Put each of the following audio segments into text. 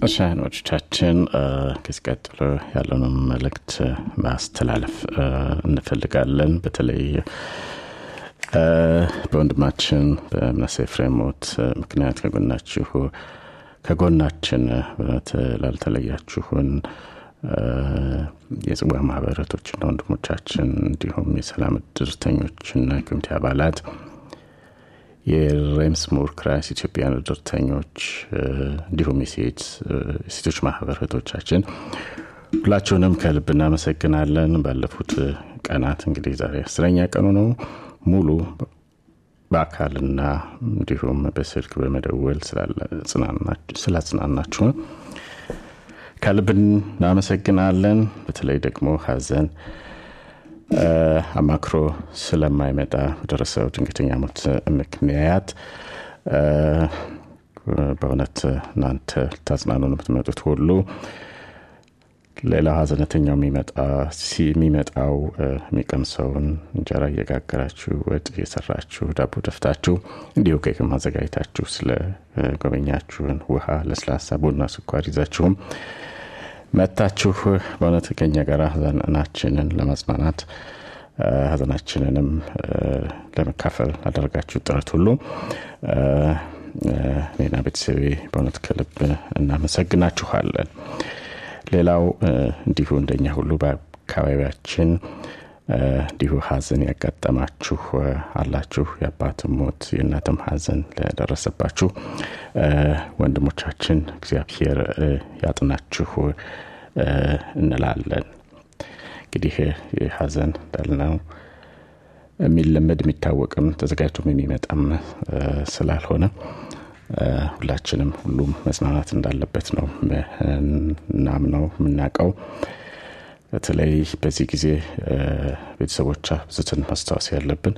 እሺ አድማጮቻችን ከዚህ ቀጥሎ ያለውንም መልእክት ማስተላለፍ እንፈልጋለን በተለይ በወንድማችን በምናሴ ኤፍሬም ሞት ምክንያት ከጎናችሁ ከጎናችን በእውነት ላልተለያችሁን የጽዋ ማህበረቶችና ወንድሞቻችን እንዲሁም የሰላም እድርተኞችና ኮሚቴ አባላት የሬምስ ሙር ክራይስ ኢትዮጵያን እድርተኞች እንዲሁም የሴቶች ማህበር እህቶቻችን ሁላችሁንም ከልብ እናመሰግናለን ባለፉት ቀናት እንግዲህ ዛሬ አስረኛ ቀኑ ነው ሙሉ በአካልና እንዲሁም በስልክ በመደወል ስላጽናናችሁን ከልብ እናመሰግናለን በተለይ ደግሞ ሀዘን አማክሮ ስለማይመጣ በደረሰው ድንገተኛ ሞት ምክንያት በእውነት እናንተ ልታጽናኑ የምትመጡት ሁሉ ሌላው ሀዘነተኛው የሚመጣው የሚቀምሰውን እንጀራ እየጋገራችሁ ወጥ እየሰራችሁ ዳቦ ደፍታችሁ እንዲሁ ኬክም አዘጋጅታችሁ ስለ ጎበኛችሁን ውሃ ለስላሳ ቡና ስኳር ይዛችሁም መታችሁ በእውነት ከኛ ጋር ሀዘናችንን ለማጽናናት ሀዘናችንንም ለመካፈል አደረጋችሁ ጥረት ሁሉ እኔና ቤተሰቤ በእውነት ከልብ እናመሰግናችኋለን ሌላው እንዲሁ እንደኛ ሁሉ በአካባቢያችን እንዲሁ ሀዘን ያጋጠማችሁ አላችሁ የአባትም ሞት የእናትም ሀዘን ለደረሰባችሁ ወንድሞቻችን እግዚአብሔር ያጥናችሁ እንላለን እንግዲህ ሀዘን እንዳልነው የሚለመድ የሚታወቅም ተዘጋጅቶም የሚመጣም ስላልሆነ ሁላችንም ሁሉም መጽናናት እንዳለበት ነው እናምነው የምናውቀው በተለይ በዚህ ጊዜ ቤተሰቦች አብዝተን ማስታወስ ያለብን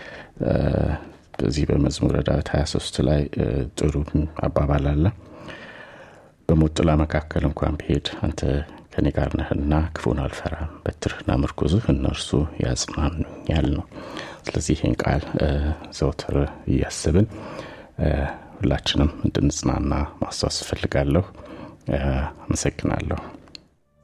በዚህ በመዝሙረ ዳዊት 23 ላይ ጥሩ አባባል አለ በሞት ጥላ መካከል እንኳን ብሄድ አንተ ከኔ ጋር ነህና ክፉን አልፈራም በትርህና ምርኩዝህ እነርሱ ያጽናኑኛል ነው ስለዚህ ይህን ቃል ዘውትር እያስብን ሁላችንም እንድንጽናና ማስታወስ እፈልጋለሁ አመሰግናለሁ